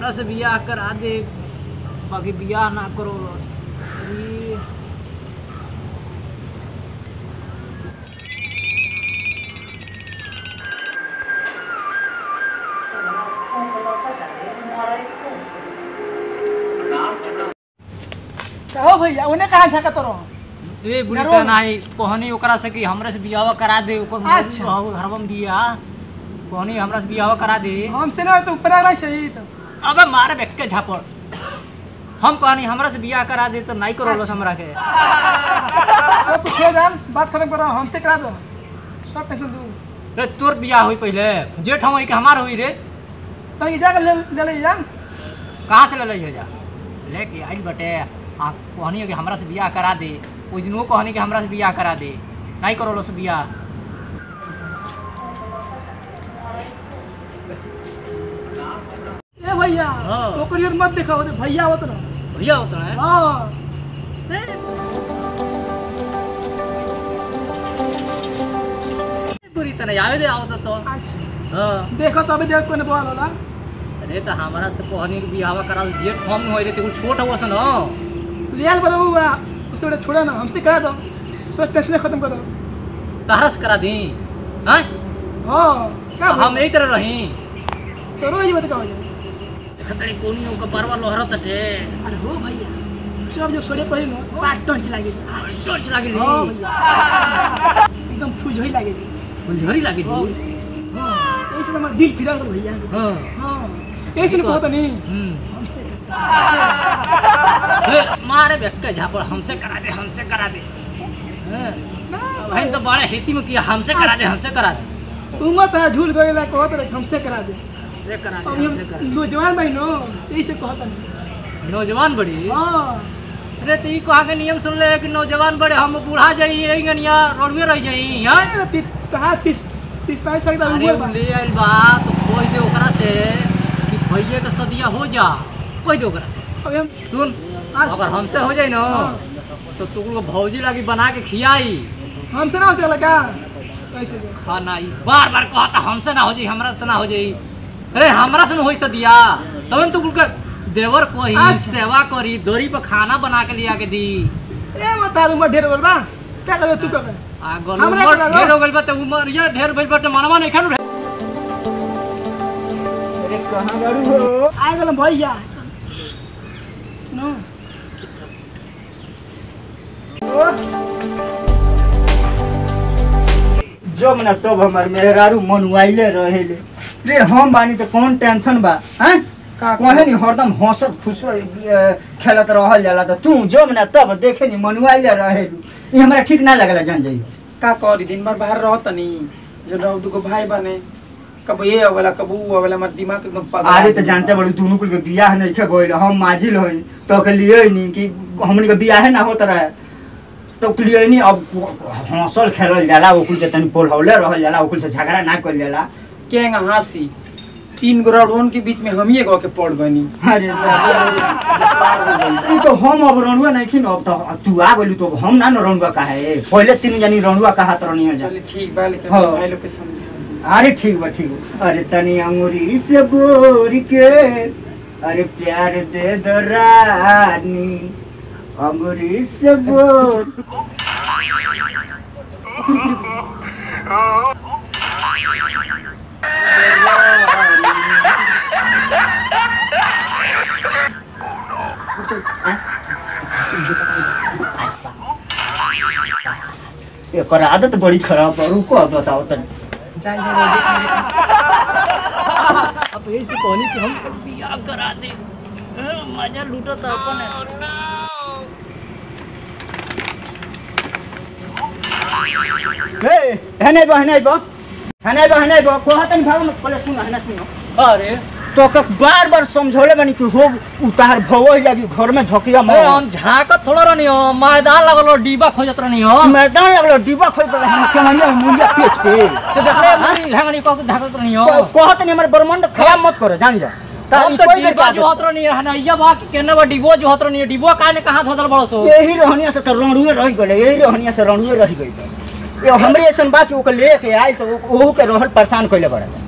हमरा से बियाह करा दे बाकी बियाह ना करो बस ई कहो भैया उन्हें कहाँ झाका तो रहो ए बुढ़ी जरूर। का नाही कहनी ओकरा से कि हमरे से बियाह करा दे ओकर अच्छा। घरवा में बियाह कहनी हमरा से बियाह करा दे हमसे ना तो ऊपर आ रहा सही तो अबे मारे व्यक्ति के झापड़ हम कहनी हमरा से बियाह करा दे तो नहीं करो हमरा के तो पूछे जान बात खत्म करो हमसे करा दो सब टेंशन दू रे तोर बियाह हुई पहले जेठ हम के हमार हुई रे तो ये जाकर ले ले ले जान कहाँ से ले लई जा लेके आई बटे आ कहनी कि हमरा से बियाह करा दे ओइ दिन वो कहनी कि हमरा से बियाह करा दे नहीं करो से बियाह ए भैया हाँ। तो ओकर मत देखो ओरे भैया होत ना भैया होता है हां बुरी तरह आवे दे आवत तो अच्छा हाँ देखो तो अभी देख कोने बोल होला अरे तो हमारा से कहनी कि बियाह करा दे जेठ कम होई रे ते छोट हुआ सन रियल बोलो हुआ उससे बड़ा छोड़ा ना हमसे करा दो सब टेंशन खत्म करो तहरा से करा दी हाँ हां क्या हम यही तरह रही तो रोज मत कहो खतरी कोनी का परवा लोहरत टे अरे हो भैया सब जब सोड़े पड़ी ना पाँच टंच लागे टोच लागी हाँ भैया एकदम फुजही लागे झरी लागी हाँ हाँ ऐसे तो हमारा दिल फिरा कर भैया हाँ हाँ ऐसे नहीं कहता नहीं हम्म हमसे ए, मारे व्यक्ति झापड़ हमसे करा दे हमसे करा दे हाँ, भाई तो बड़े हिती में किया हमसे करा दे हमसे करा दे उम्र तो झूल गए ला कहत रहे हमसे करा दे हमसे करा अब दे हम हमसे करा दे नौजवान भाई नो ऐसे कहता नहीं नौजवान बड़ी हाँ अरे तो ई कहा के नियम सुन ले कि नौजवान बड़े हम बूढ़ा जाई यही गनिया रोडवे रह जाई हाँ अरे ती- कहाँ तीस तीस पैंतीस साल का अरे उम्र उ ले आइल बा तो खोज दे ओकरा से कि भैया के सदिया हो जा खोज दे ओकरा से अब हम सुन अच्छा। अगर हमसे हो जाई ना तो तू को भौजी लागी बना के खियाई हमसे ना हो सकेला का कैसे दे? खाना ई बार बार कहता हमसे ना हो जाई हमरा से ना हो जाई अरे हमरा से न होई सदिया तब तू कुल कर देवर कोही अच्छा। सेवा करी दोरी पर खाना बना के लिया के दी ए मत तार उम्र ढेर हो गइल बा क्या करे तू करे आ गल हमरा उमर के ढेर हो गइल बा त उमर ये ढेर भइल बा त मनवा नहीं खानु अरे कहाँ गाड़ी हो आ गल भैया नो जब न तब हमार मेहरारू मनुआइले रहेले रे हम बानी त कौन टेंशन बा हैं का कहे नि हरदम हंसत खुश खेलत रहल जाला त तू जब न तब देखे नि मनुआइले रहेलू ई हमरा ठीक ना लगला जान जाई का करी दिन भर बाहर रह तनी जो रह दुगो भाई बने कब ये अवेला कब ऊ अवेला हमार दिमाग एकदम पागल अरे त जानते बड़ू दुनू कुल के बियाह नहीं खे गइल हम माझिल होई तो के लिए नि कि हमनी के बियाह ना होत रहे तो के लिए नि अब हंसल खेलल जाला ओकुल से तनी पोलहौले रहल जाला ओकुल से झगड़ा ना कइल जाला केंगा हंसी तीन गो रोड के बीच में हम ही गो के पड़ गनी अरे ई तो हम अब रणुआ नहीं खिन अब तो तू आ गइलू तो हम ना न रणुआ काहे पहले तीन जनी रणुआ कहा त रनियो जा चले ठीक बा लेकिन हाँ। भाई लोग के समझा अरे ठीक बा ठीक बा अरे तनी अंगूरी से बोर के अरे प्यार दे दो रानी अंगूरी से बोर एकर आदत बड़ी खराब बा रुको अब बताओ तनी जाए जाए देख ले अब यही से कहनी कि हम बियाह करा दे हाँ, मजा लूटो तो अपन है। हे हने बा हने बा हने बा हने बा को हतन भाग मत पहले सुन हने सुनो अरे तो के बार बार समझौले बनी कि हो उतार भवो लगी घर में झोकिया ए, मार हम झाकत थोड़ा रहनी हो मैदान लगल हो डीबा खोजत रहनी हो मैदान लगलो डिब्बा खोल पर हम केमनिया मुंडिया पेच के तो देखले मुड़ी लहंगनी को झाकत रहनी हो कहत नहीं हमर ब्रह्मांड खराब मत करो जान जा हम तो डीबा जो हत रहनी है ना ये बा कि केने बा डीबो जो हत रहनी है डीबो काने कहां धोदल बड़ो सो यही रहनिया से तो रणुए रह गए यही रहनिया से रणुए रह गई ये हमरे ऐसन बात ओके लेके आई तो ओहू के रहल परेशान कइले बड़ा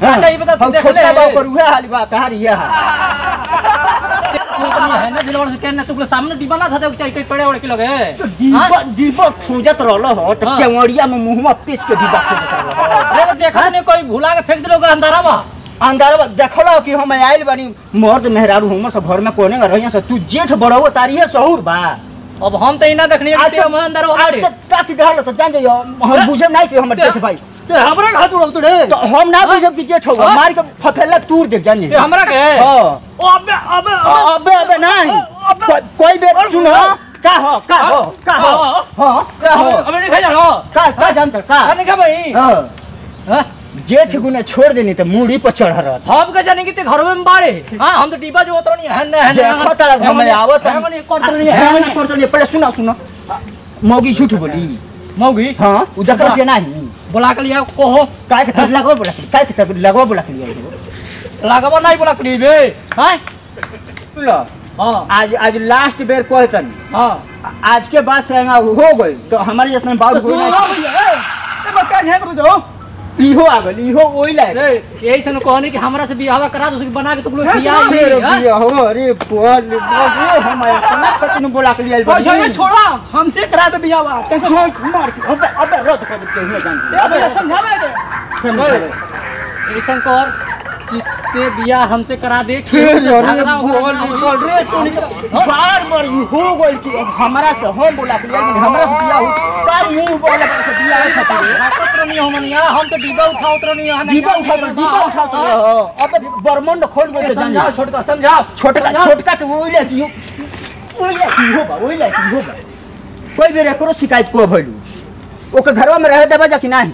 अच्छा ये बता तू हम देख छोटा ले बाबू पर उहे हाली बा तहार ये हाल तू तो नहीं है ना दिलवाड़ से कहना तू सामने डिब्बा ना था तो चाहिए कहीं पड़े उड़े के लगे दीपक दीपक खोजत रहल हो तो हाँ। केवड़िया में मुंहमा पीस के दीपक खोजत रहल हो अरे तो देखा नहीं कोई भुला के फेंक दिलो ओकरा अंदर बा अंदर देखलो कि हम आइल बानी मर्द मेहरारू हमर सब घर में कोने में रहिया से तू जेठ बड़ो तारी है सहूर बा अब हम तो इना देखनी आज है से- हम अंदर आज ओड़े से टाक रहल तो जान जाइयो हम बुझे नहीं कि हमर जेठ भाई ते हमरा के हाथ उड़ाव तोड़े तो हम ना बुझब कि जेठ होगा हाँ। मार के फफेला तूर दे जान ते हमरा के हां अबे अबे अबे अबे नहीं कोई- कोई बेर सुनो का हो का हो का हो हां का हो अबे नहीं खाई जानो का का जानत का खाने का भाई हां हाँ? जेठ गुने छोड़ देनी तो मूड़ी पर चढ़ रहत हम का जाने कि ते घर में बाड़े हां हम तो डिब्बा जो उतरनी है ना है देखो तारा घर में आवत है मने करतनी है है ना करतो नहीं पहले सुनो सुनो मौगी झूठ बोली मौगी हां उधर से नहीं बुला के लिया कोहो काय के तब लगो बोला काय के तब लगो बोला के लिए लागबो नहीं बुला के बे हां सुनो हां आज आज लास्ट बेर कहतन हां आज के बाद से यहाँ हो गई तो हमारे जितना बात तो हो सुनो नहीं भैया ए ए बका झेक रो जो इहो आ गई इहो ओई लायक रे यही से कहनी कि हमरा से बियाह करा दो उसके बना के तुम लोग है, खिया सुनो, मेरे बिया हो अरे बोल बोल हम अपना कतनु बोला के लिए और ये छोड़ा हमसे करा दे बियाह बा कैसे मार के अबे अबे रद कर दे हुए जान ए भैया समझावे दे ऐसा कर कि ते बियाह हमसे करा दे फिर केहू से अरे झगड़ा बोल होगा ना। बोल रे तू बार बार ई हो गई कि अब हमरा से हम बोला के लिए हमरा से बिया हो का मुंह बोला से बिया है खातिर ताकत तो नहीं हो मनिया हम तो डिब्बा उठा उतर नहीं है दीपा उठा दीपा उठा अबे बरमंड खोल गई तो जान जा समझाओ छोटका समझाओ छोटका समझाओ। छोटका तो वही ले कि वही ले कि होगा वही ले कि होगा कोई भी एकरो शिकायत को भइलू ओके घरवा में रह देबा जा कि नहीं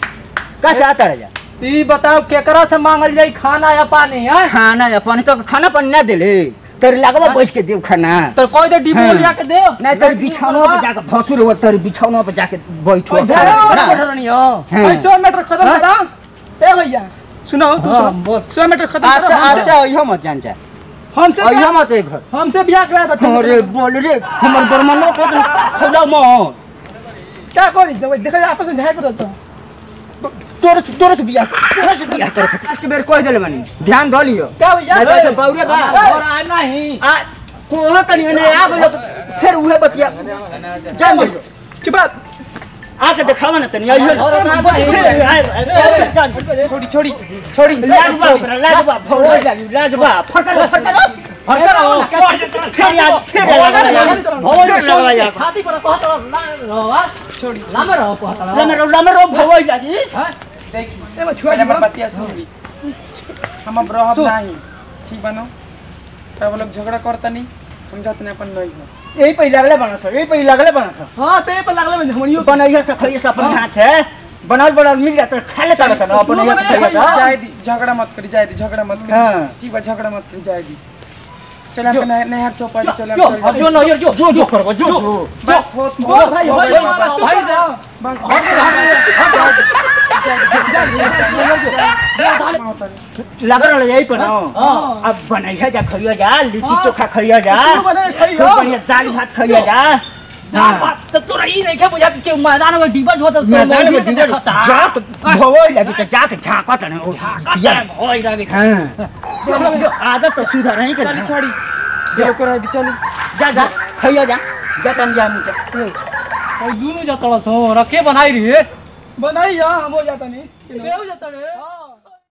का चाहता रह जा ई बताओ केकरा से मांगल जाई खाना या पानी है खाना या पानी तो खाना पानी ना देले तेरे लगवा बैठ के देव खाना तो कोई तो डिब्बा हाँ। लिया के दे नहीं तेरे बिछौना पे जाके भसुर हो तेरे बिछौना पे जाके बैठो ओए, खाना, जाओ, ना? बैठल नहीं हो हाँ। ऐसो मैटर खत्म हाँ? करा ए भैया सुनो तू हाँ, सुनो बोल। सो मैटर खत्म अच्छा करो हमसे- अच्छा इहो मत जान जा हमसे इहो बियाह- मत ए घर हमसे बियाह करा दे अरे बोल रे हमर बरमनो को तो खौला मत क्या करी जब देखा आपस में झेक रो तो तोरे से तोरे से बियाह तोरे से बियाह कर लास्ट बेर कह देले मानी ध्यान द लियो क्या भैया नहीं तो ऐसे बाउरे बा और आ नहीं आ कोहा कनी ने आ गयो तो फिर उहे बतिया जा मत चुप रह। आके देखावा ना तनी आइयो और ना भाई। छोड़ी छोड़ी छोड़ी लाजबा ओकरा लाजबा भौरा लागी लाजबा फटक फटक फटक फिर याद फिर फिर लगवा जा छाती पर कहत रहो छोड़ी लामे रहो कहत रहो लमरो लमरो भौरा लागी ए बा छुआ जी बतिया सुन हम अब रहब नहीं ठीक बनो तब लोग झगड़ा करता नहीं समझत नहीं अपन नहीं हो यही पे लगले बना सर यही पे लगले बना सर हां ते पर लागले में हमनियो बनैया से खइए से अपन हाथ है बनल बनल मिल जाता है, खा लेता रहा अपन ये से खइए सा जाए दी झगड़ा मत करी जाए दी झगड़ा मत करी हाँ। ठीक बा झगड़ा मत करी जाए दी चल हम नहर चौपाटी चल जो अब जो ना जो जो जो करबो जो जो बस होत बोल भाई, हो भाई, गई, भाई, बस। भाई दे बस लग रहा है यही पर ना हां अब बनैया जा खइया जा लिट्टी चोखा खइया जा तू बने खइयो। खूब बढ़िया दाल भात खइया जा हाँ। तो तोरा ई नहीं के बुझा कि मैदान में डिब्बा जो तो मैदान में डिगर जाक भवई लगी तो जाके झाकत ना ओ या होई लागे हां आदत तो सुधार नहीं चली कर छोड़ी दिलो को रह दी चली जा जा खइया जा जा तन जा मुके और दुनु जतला सो रखे बनाई रे बनाई हम हो जाता नहीं देव जतले हां